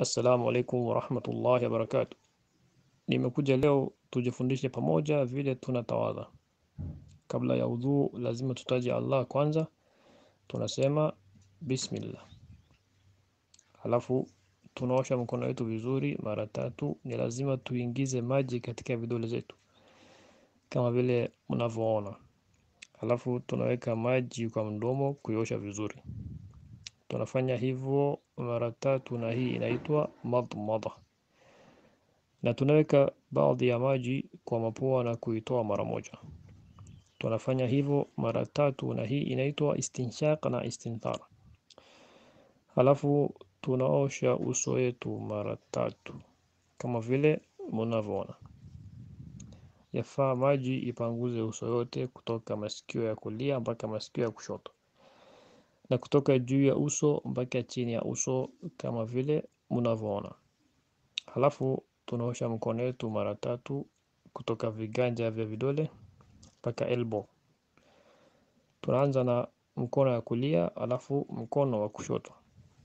Assalamu alaikum warahmatullahi wabarakatuh. Nimekuja leo tujifundishe pamoja vile tunatawadha. Kabla ya udhu lazima tutaje Allah kwanza, tunasema bismillah. Halafu tunaosha mkono wetu vizuri mara tatu. Ni lazima tuingize maji katika vidole zetu kama vile mnavyoona. Halafu tunaweka maji kwa mdomo kuiosha vizuri. Tunafanya hivyo mara tatu, na hii inaitwa madmada, na tunaweka baadhi ya maji kwa mapua na kuitoa mara moja. Tunafanya hivyo mara tatu, na hii inaitwa istinshaq na istinthar. Halafu tunaosha uso wetu mara tatu kama vile mnavyoona. Yafaa maji ipanguze uso yote kutoka masikio ya kulia mpaka masikio ya kushoto na kutoka juu ya uso mpaka chini ya uso kama vile mnavyoona. Halafu tunaosha mkono wetu mara tatu kutoka viganja vya vidole mpaka elbow. Tunaanza na mkono ya kulia, halafu mkono wa kushoto.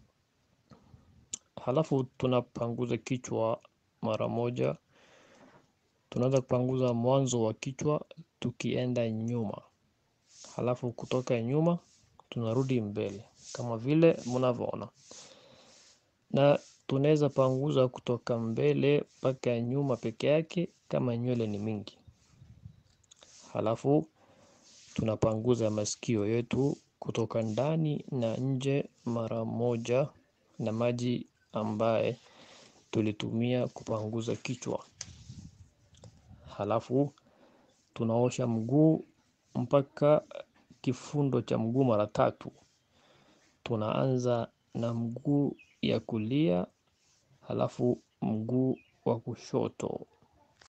Halafu tunapanguza kichwa mara moja. Tunaanza kupanguza mwanzo wa kichwa tukienda nyuma, halafu kutoka nyuma tunarudi mbele kama vile mnavyoona, na tunaweza panguza kutoka mbele mpaka nyuma peke yake kama nywele ni mingi. Halafu tunapanguza masikio yetu kutoka ndani na nje mara moja na maji ambaye tulitumia kupanguza kichwa. Halafu tunaosha mguu mpaka kifundo cha mguu mara tatu. Tunaanza na mguu ya kulia, halafu mguu wa kushoto,